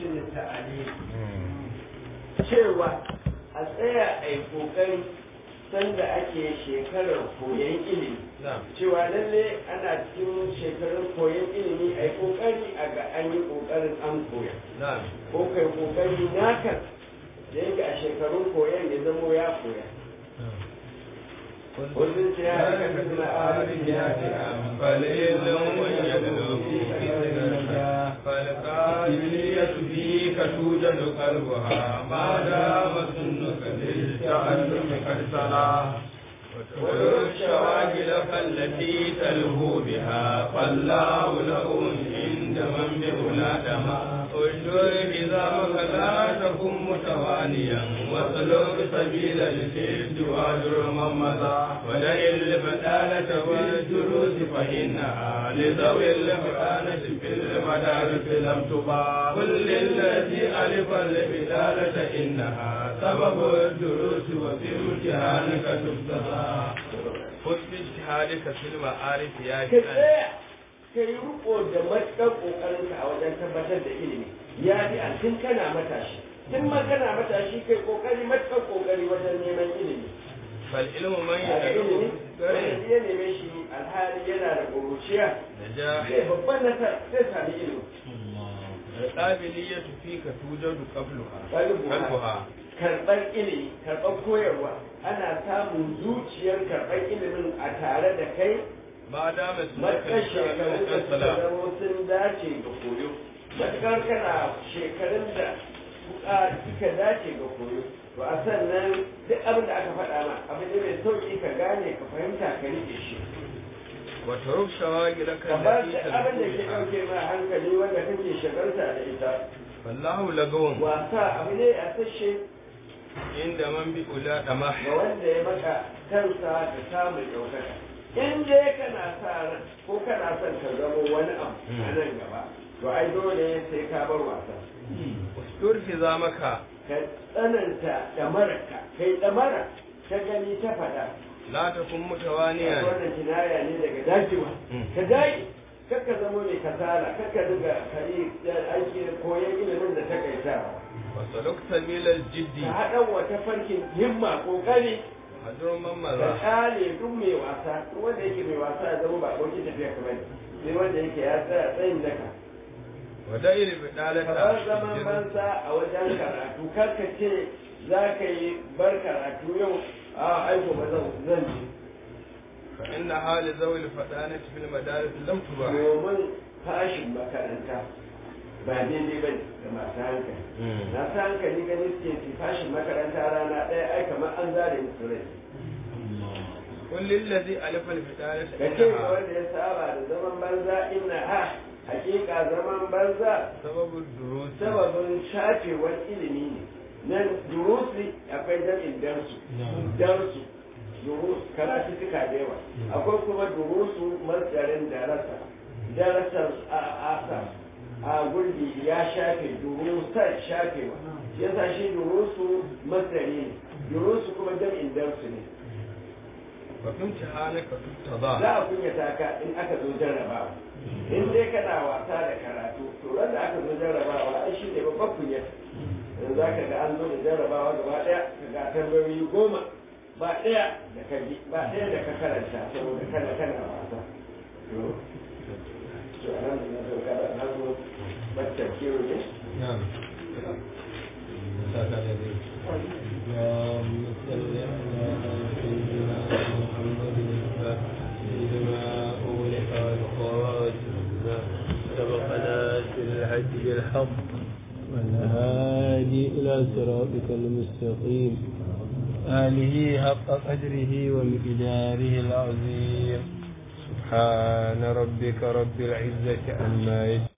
husn ta'alim cewa a tsaya a yi kokari sanda ake shekarar koyon ilimi cewa lalle ana cikin shekarun koyon ilimi a yi kokari a ga an yi kokarin an koya ko kai kokari naka da yake a shekarun koyon ya zamo ya koya Wajen ce ya aka kasna arifin ya fi فليلم ويدلو في كثرها فالقابلية فيك توجد قلبها ما دام سنك للتعلم قد سلا وترك شواغلك التي تلهو بها فالله له عند من بأولادما اشدر نظامك لا تكن متوانيا واسلك سبيل الجد واجر من مضى ودع البدالة والجلوس فإنها لذوي البدالة في المدارس لم تبا كل الذي ألف البدالة إنها سبب الدروس وفي امتحانك تبتغى خذ باجتهادك في المعارف يا ka tsaya ka yi riko da matuƙar ƙoƙarinka a wajen tabbatar da ilimi ya fi a tun kana matashi tun ma kana matashi kai ƙoƙari matuƙar ƙoƙari wajen neman ilimi فالعلم من a ga ilimi يدعو wanda ya neme shi alhali yana da ƙuruciya نجاح zai babban nasara zai sami ilimi القابلية فيك توجد قبلها Qalbuha. قلبها karɓar ilimi karɓar koyarwa ana samun zuciyar karɓar ilimin a tare da kai ما دام اسمك matuƙar shekarun da suka السلام zama sun dace ga koyo matuƙar kana shekarun da suka suka dace ga koyo to a sannan duk abin da aka faɗa ma abu ne mai sauƙi ka gane ka fahimta ka riƙe shi وترك شواغلك ka bar التي duk abin da ke تلهو ɗauke ma hankali wanda kake shagarta da ita فالله لغو wasa abu ne a sashe عند من بأولى دمح ga wanda ya maka kansa da samun ɗaukaka in dai kana sa ran ko kana son ka zama wani abu a nan gaba to ai dole sai ka bar wasa استر حزامك ka tsananta ɗamararka kai ɗamara ta gani ta faɗa لا تكن a متوانيا wannan kinaya ne daga dajewa ka dage kakka zama mai kasala kakka dinga kari aiki koyon ilimin da ta kaita وسلك سبيل الجد ka haɗa wata farkin himma ƙoƙari هجر من ka مضى kale duk mai wasa duk wanda yake mai wasa ya zama ba abokin tafiya ka bane sai wanda yake ya tsaya tsayin daka ودائر البدالة kamar zaman banza a wajen karatu kar ka ce za ka yi bar karatu yau a aiko ba zan zan ji فإنها لذوي الفدانة في المدارس لم تباح domin fashin makaranta ba daidai ba ne ga masu hankali masu hankali gani suke su fashin makaranta rana ɗaya ai kamar an zare musu rai كل الذي ألف البدالة ka ce ga إنها wanda ya saba da zaman banza inna ha hakika zaman banza سبب الدروس sababin shafewar ilimi ne nan durusi akwai jami'in darsu darsu durus karatu suka da yawa akwai kuma durusu masdarin darasa darasar a asa a gurbi ya shafe durusar shafewa yasa shi durusu masdari ne durusu kuma jami'in darsu ne وفي امتحانك تتضاء za a kunyata ka in aka zo jarrabawa in dai kana wasa da karatu to ran da aka zo jarrabawa ai shi ne babban kunyata yanzu za ka ga an zo da jarrabawa gaba ɗaya ka ga tambayoyi goma ba ɗaya da ka bi ba ɗaya da ka karanta saboda kana kana wasa to to anan da na sauka da na zo bacci kiwo ne نعم اللهم صل على سيدنا محمد سيدنا أغلق الخاتم سبقنا في الحج بالحق والهادي إلى صراطك المستقيم آله حق قدره ومقداره العظيم سبحان ربك رب العزة عما يصفون